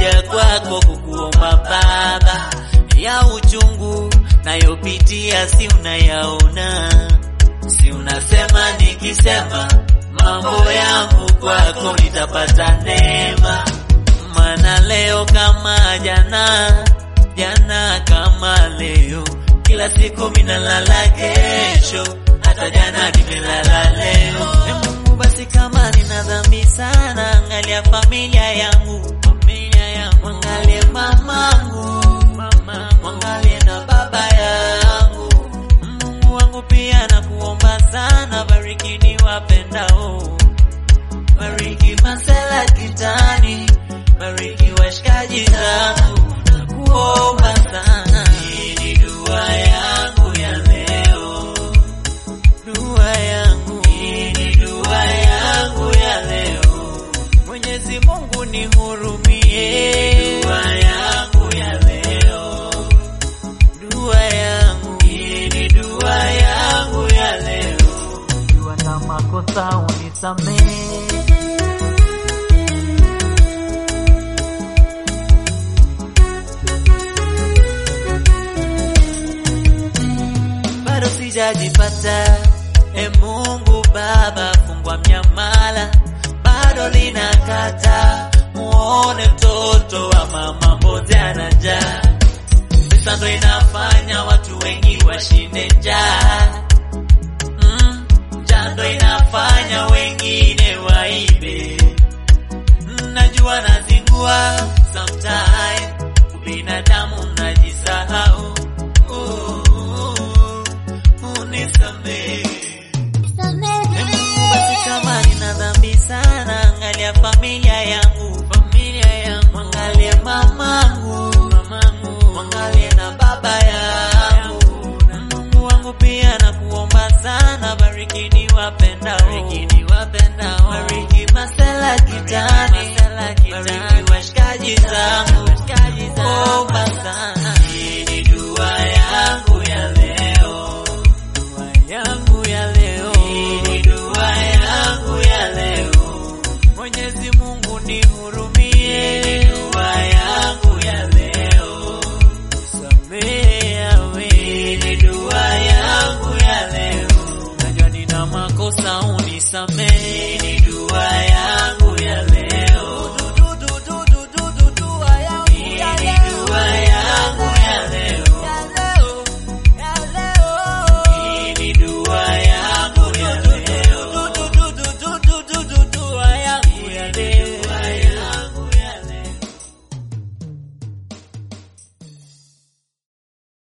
nimekuja kwako kukuomba Baba, ya uchungu nayopitia si unayaona, si unasema nikisema mambo yangu kwako nitapata neema, maana leo kama jana, jana kama leo, kila siku minalala kesho, hata jana nimelala leo. E Mungu, basi kama nina dhambi sana, angalia familia yangu, familia yangu, angalie mamangu, mama, angalie na baba yangu. Mungu wangu pia nakuomba sana, bariki ni wapendao, bariki masela kitani, bariki washikaji zangu, nakuomba sana. Hii ni dua yangu ya leo, dua yangu, hii ni dua yangu ya leo. Mwenyezi Mungu nihurumie, dua yangu ya leo, dua yangu, hii ni dua yangu ya leo. Ukiwa na makosa unisamehe. bado sijajipata. E Mungu Baba, fungwa mnyamala, bado linakata. Muone mtoto wa mama mbote ana njaa, pesa ndo inafanya watu wengi washinde njaa. Mm, njaa ndo inafanya wengine waibe. Najua nazingua sometime, ubinadamu najisahau. Uh, unisamehe. E Mungu, basi kama nina dhambi sana, angalia familia yangu, familia yangu, angalie mamangu, mamangu, angalie na baba yangu. Mungu wangu pia nakuomba sana, bariki ni wapendao, bariki ni wapendao, bariki masela kitani, bariki washikaji zangu, washikaji zangu, omba sana. Hii ni dua yangu ya leo, dua yangu ya leo, hii ni dua yangu ya leo. Mwenyezi Mungu nihurumie, hii ni dua yangu ya leo. Samehe yawe, hii ni dua yangu ya leo. Najua nina makosa unisamehe.